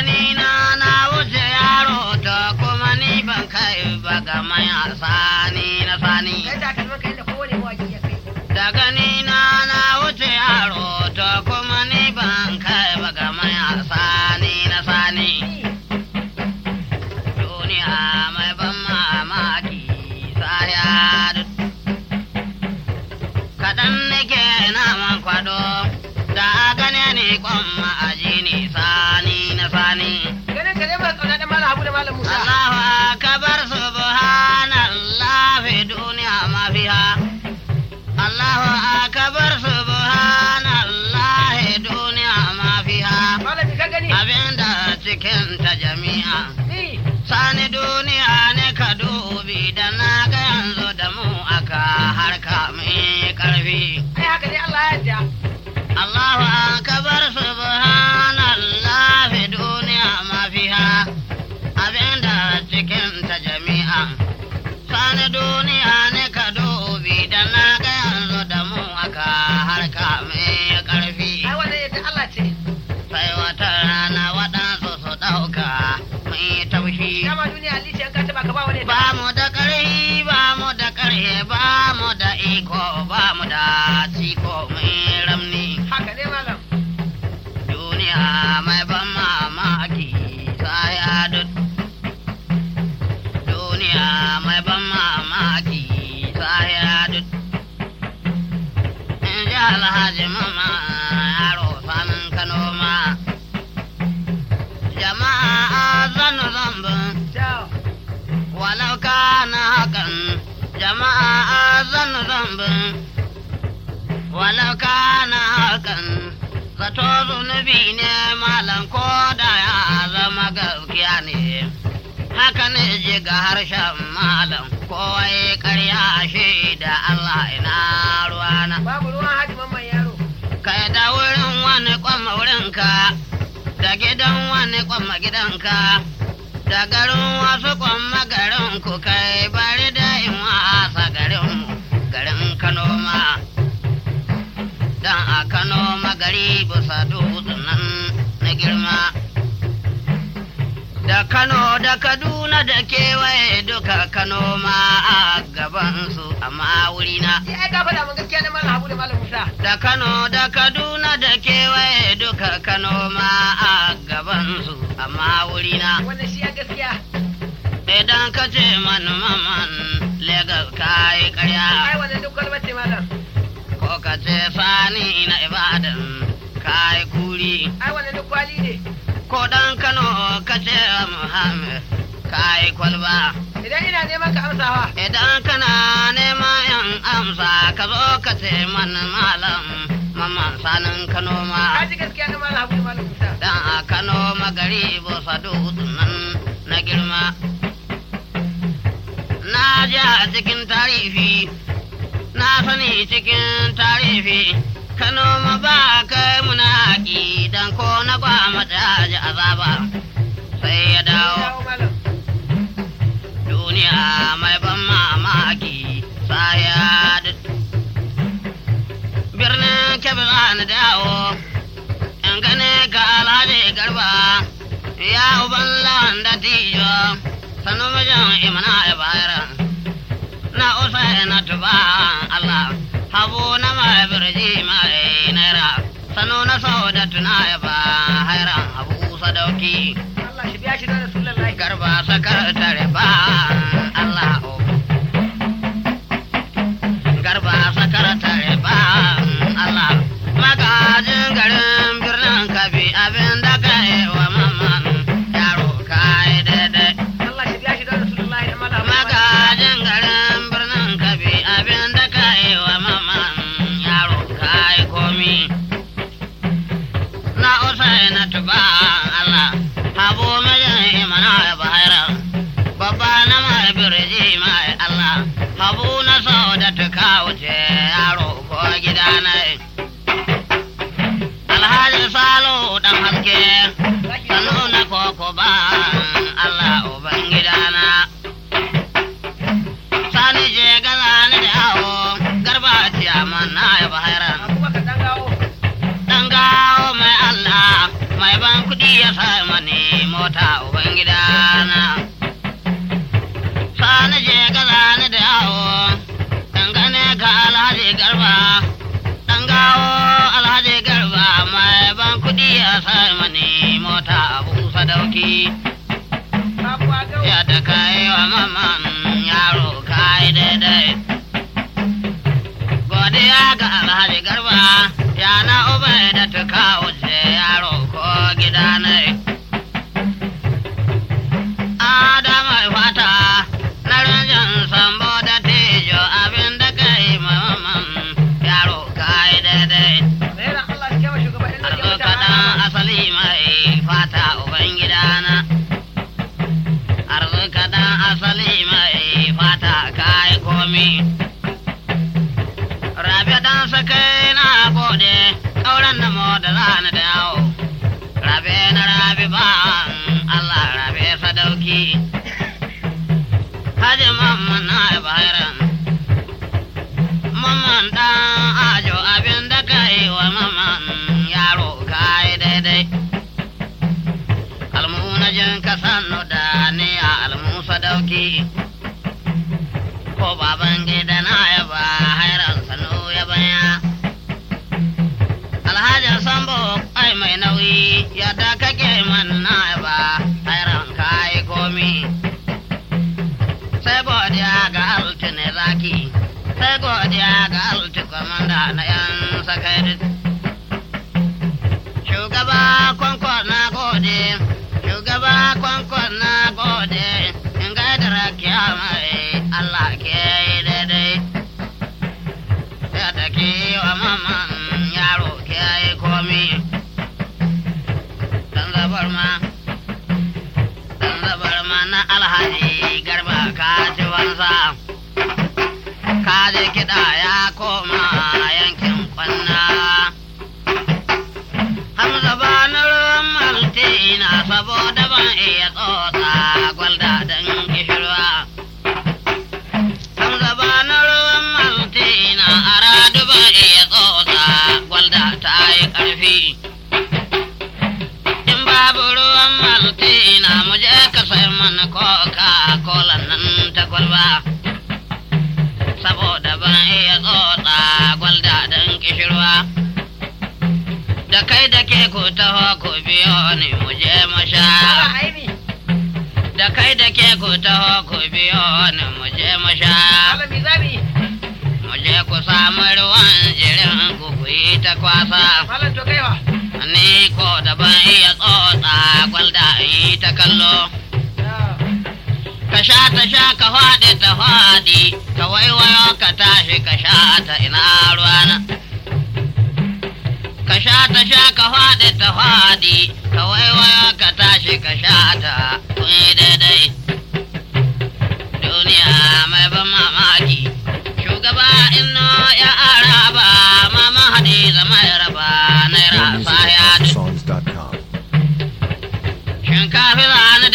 gani na na wuce yaro ta kuma ni ban kai ba ga maya sani na sani kai da kalmar kai da kowane mawaki ya kai da gani na na wuce yaro ta kuma ni ban kai ba ga maya sani na sani duniya mai ban mamaki saya kaɗan nake naman kwado da gane ni kwan ma'aji ni sani na sani ganin ka ne ba kauna da malam Habu da malam Musa Allahu akbar subhanallah fi duniya ma fiha Allahu akbar subhanallah duniya ma fiha malami ka gani abinda cikin ta jami'a ni sani duniya ne ka dubi da na ga yanzu da mu aka harka mai karfi ai haka ne Allah ya yarda Allahu akbar subhanallah fi duniya ma fiha abinda cikin ta jami'a sani duniya ne ka dubi da na ga yanzu da mu aka harka mai karfi ai wannan yadda Allah ce sai wata rana waɗansu su ɗauka mai taushi dama duniya alice an ka taba ka ba wani ba mu da ƙarfi ba mu da ƙarhe ba mu da iko ba mu da ciko mai ramni haka ne malam duniya mai ban mamaki saya duk duniya mai ban mamaki saya duk in ji alhaji mama yaro sanin kano ma jama'a zanu zambin ciao walau kana hakan jama'a zan zambin walau kana hakan zato zunubi ne malam ko da ya zama gaskiya ne haka ne ji ga harshen malam kowai karya shi da Allah ina ruwana babu ruwan haji mamman yaro kai da wurin wani kwamma wurinka da gidan wani kwamma gidanka da garin wasu kwamma garin ku kai bari da in wasa garin mu garin kano ma dan a kano ma gari bisa dutsen nan na girma da kano da kaduna da kewaye duka kano ma a gabansu amma wurina ni ai ka faɗa mun gaskiya ne malam Habu da malam Musa da Kano da Kaduna da kewaye duka Kano ma a gabansu amma wurina wannan shi ya gaskiya idan ka ce man maman Legas ka yi ai karya wannan duk kwalbar ce malam ko ka ce sani na Ibadan ka yi kuri ai wannan duk kwali ne ko dan Kano ka ce Muhammad ka yi kwalba idan ina neman ka amsawa idan kana neman yan amsa ka zo ka ce man malam maman sanin Kano ma ka ji gaskiya ne malam Habu da malam Musa dan a Kano magari bosa dutsen nan na girma. Na ji a cikin tarihi, na sani cikin tarihi, Kano ma ba kai muna haƙi dan ko na gwama ji azaba sai ya dawo. dawo malam Duniya mai ban mamaki saya birnin kebe za ni dawo in gane ka alhaji garba ya uban lawan da tijo sanu mijin imana ya bayar na usa na tuba Allah habu na mai birji mai naira sanu na sau da tuna ya ba hairan habu sadauki Allah shi biya shi da Rasulullahi garba sakar tare ba Allah o garba sakar tare ba Allah magajin garin birnin kabi abin da ka yi wa mamman yaro ka yi daidai Allah shi biya shi da Rasulullahi da malam magajin garin birnin kabi abin da ka yi wa mamman yaro ka yi komi na usai na tuba Allah habu mijin imana ya bahara babba na mai birji mai Allah habu na sau da tuka wuce yaro ko gida na alhaji salo dan haske sanu na koko ba Allah uban gidana sani je gaza ni da yawo garba ciyaman na ya bahara Abubakar dan gawo dan gawo mai Allah mai ban kudi ya sa mani mota ubangidana sani je gaza ni da yawo dangane ga alhaji garba dan gawo alhaji garba mai ban kudi a sai mani mota abu sadauki Sabuwa gau. ya da kai wa maman yaro kai daidai godiya ga alhaji garba ya na ubai da tuka wuce yaro ko gida ne adama fata na ranjan sambo da tejo abin da kai maman yaro kai daidai Naira Allah shi kema shugaban ɗin arzo Najeriya kaɗan mutane. asali mai fata ubangidana arzo kaɗan asali mai fata kai komi rabe dan sakai na gode ƙauren da mo da zani da yawo rabe na rabe ba Allah rabe sadauki Haji mamman na bayan Mamman ɗan ajo abin da ka yi wa mamman yaro ka yi daidai. Almuna jin ka sannu da ni a almusa dauki. Ko baban gida na ya ba hairan sanu ya baya. Alhaji Sambo ai mai nauyi yadda kake man na ya ba hairan ka yi komi. sai godiya ga altine zaki sai godiya ga alti kwamanda na yan sakari shugaba kwankwan na gode shugaba kwankwan na gode in gaida rakiya mai allah ke yi daidai ya da ke wa maman yaro ke yi komi dan zabar ma dan zabar ma na alhaji garba ka ci wansa ka je kiɗa ya koma yankin kwanna hamza ba na ruwan maltina saboda ban iya tsotsa gwalda don gishirwa hamza ba na ruwan maltina a radu ban iya tsotsa gwalda ta yi ƙarfi in babu ruwan maltina mu je ka sai mana coca cola nan ta kwalba saboda ban iya tsotsa gwalda don kishirwa da kai da ke ku taho ku biyo ni mu je mu sha Ba aini. da kai da ke ku taho ku biyo ni mu je mu sha Malam mi zamu yi? mu je ku samu ruwan jirin ku ku yi ta kwasa Malam to kaiwa. ni ko da ban iya tsotsa gwalda in yi ta kallo ka sha ta sha ka faɗi ta faɗi ka waiwayo ka tashi ka sha ta ina ruwana ka sha ta sha ka faɗi ta faɗi ka waiwayo ka tashi ka sha ta kun yi daidai duniya mai ban mamaki shugaba inno ya araba mama hadiza mai raba naira More music saya at songs.com. shinkafi zane